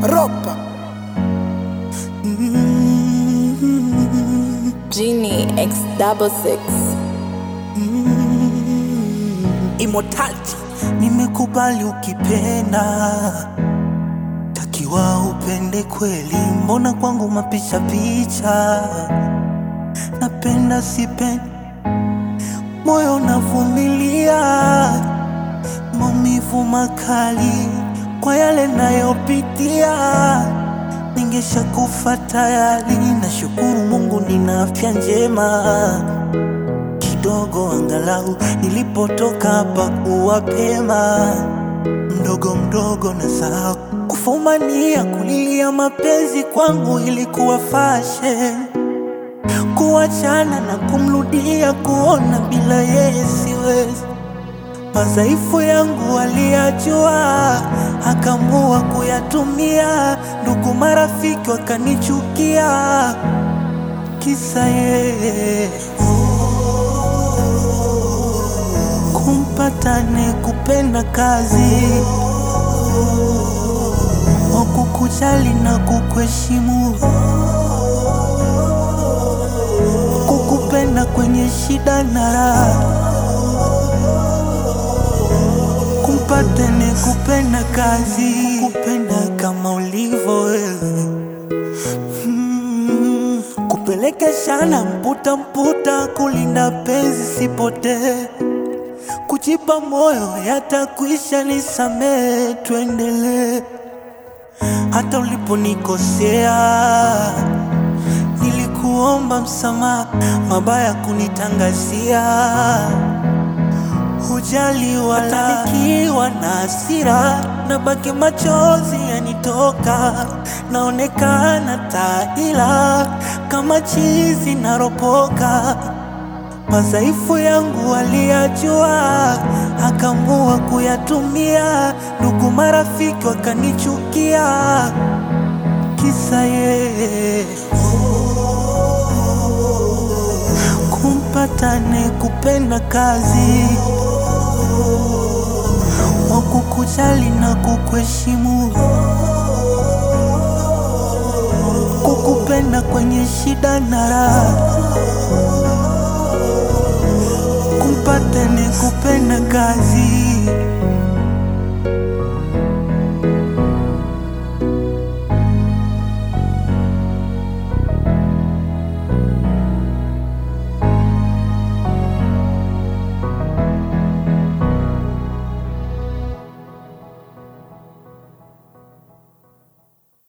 ropa Genie X double six. immortality nimekubali ukipenda takiwa upende kweli mbona kwangu mapicha picha napenda sipendi moyo unavumilia maumivu makali kwa yale nayopitia ningesha kufa tayari nashukuru mungu nina afya njema kidogo angalau nilipotoka hapa kuwa pema mdogo mdogo na sahau kufumania kulilia mapenzi kwangu ilikuwa fashion kuachana na kumrudia kuona bila yeye siwezi madhaifu yangu aliyajua akamua kuyatumia ndugu marafiki wakanichukia kisa yeye kumpata ne kupenda kazi wakukujali na kukuheshimu kukupenda kwenye shida na raha kumpata ne kupenda kazi kupenda kama ulivyo wewe Mm, kupelekeshana mputa mputa kulinda penzi sipotee kujipa moyo yatakwisha, nisamee, tuendelee. Hata uliponikosea nilikuomba msamaha, mabaya kunitangazia hujali wala nikiwa na hasira na baki machozi yanitoka, naonekana taila kama chizi naropoka madhaifu yangu aliyajua, akamua kuyatumia. Ndugu marafiki wakanichukia, kisa yeye kumpata ne kupenda kazi wakukujali na kukuheshimu kukupenda kwenye shida na raha kumpata ni kupenda kazi